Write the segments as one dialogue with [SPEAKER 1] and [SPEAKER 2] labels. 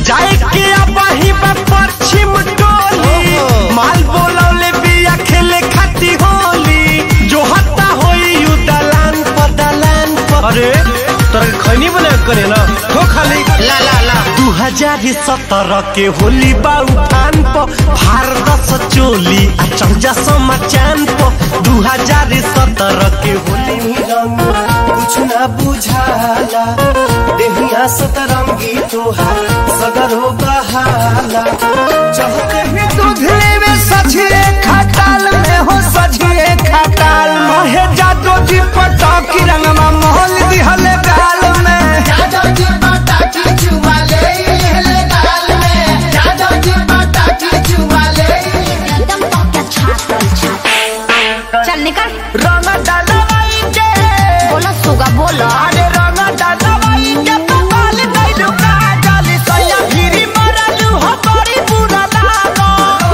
[SPEAKER 1] जाए के अबही बा पश्चिम टोली माल बोलौले बिया खेले खाती होली जो हत्ता होई यू दलान पर दलान पर अरे तोरा के खैनी बना के करे ना हो खाली
[SPEAKER 2] ला ला ला
[SPEAKER 1] दू हजार सत्रह के होली बा उठान पर भारत चोली आ चौजा समाचान पर दू हजार सत्रह के होली रंग कुछ ना बुझाला देहिया सतरंगी तोहार सगर हो बहाला चाहते ही दूध लेवे सझिए खटाल में हो सझिए खटाल मोहे जादो जी पटाकी रंगमा मोहल दिहले गाल में
[SPEAKER 2] जादो जी पटाकी चुमा ले ले गाल में जादो जी पटाकी चुमा ले
[SPEAKER 3] एकदम तो क्या छातल छातल चल निकल
[SPEAKER 1] रंग डालवाई के
[SPEAKER 3] बोलो सुगा बोलो
[SPEAKER 1] अरे रंग डालवाई के पपाल नहीं रुका जाली सैया गिरी मरलू हो बड़ी बुरा लागो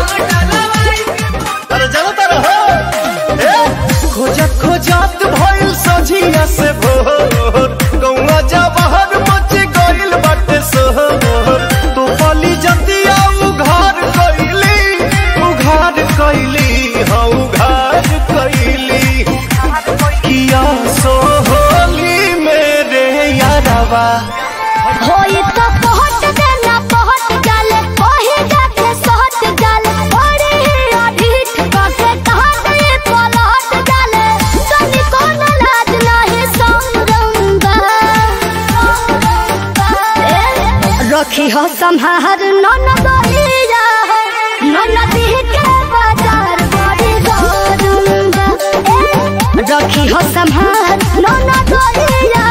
[SPEAKER 1] अरे चलो तर हो ए खोजत खोजत भइल सझिया से भोर गौवा जबहर मच गइल बाटे सोहर तू बली जतिया उघार कइली उघार कइली हाँ उघार कइली किया सोहली मेरे यारवा
[SPEAKER 3] होई तो पहुंच देना पहुंच जाले ओही जाके सहट जाले बड़ी अढीठ कके कहां गए पलट जाले तनी कोनो लाज नाही संगंगा रखी हो संहार नन गइया नन दिह के बाजार बड़ी गरुंगा रखी हो संहार नन गइया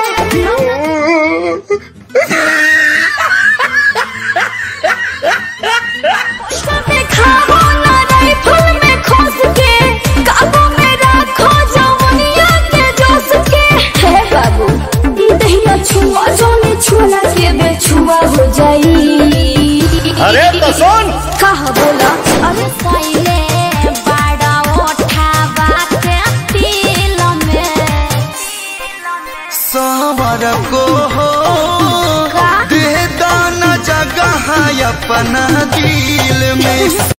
[SPEAKER 3] खाओ ना राइफल में खोस के काबू में रखो जवनिया के जोश के हे बाबू दहिया छुआ जोने छुआ के बेछुआ हो जाई
[SPEAKER 1] अरे तो सुन
[SPEAKER 3] कहा बोला अरे साइले बड़ा उठावा के तिल में
[SPEAKER 4] सावर को हो
[SPEAKER 3] का
[SPEAKER 4] दे दाना जगह अपना दिल में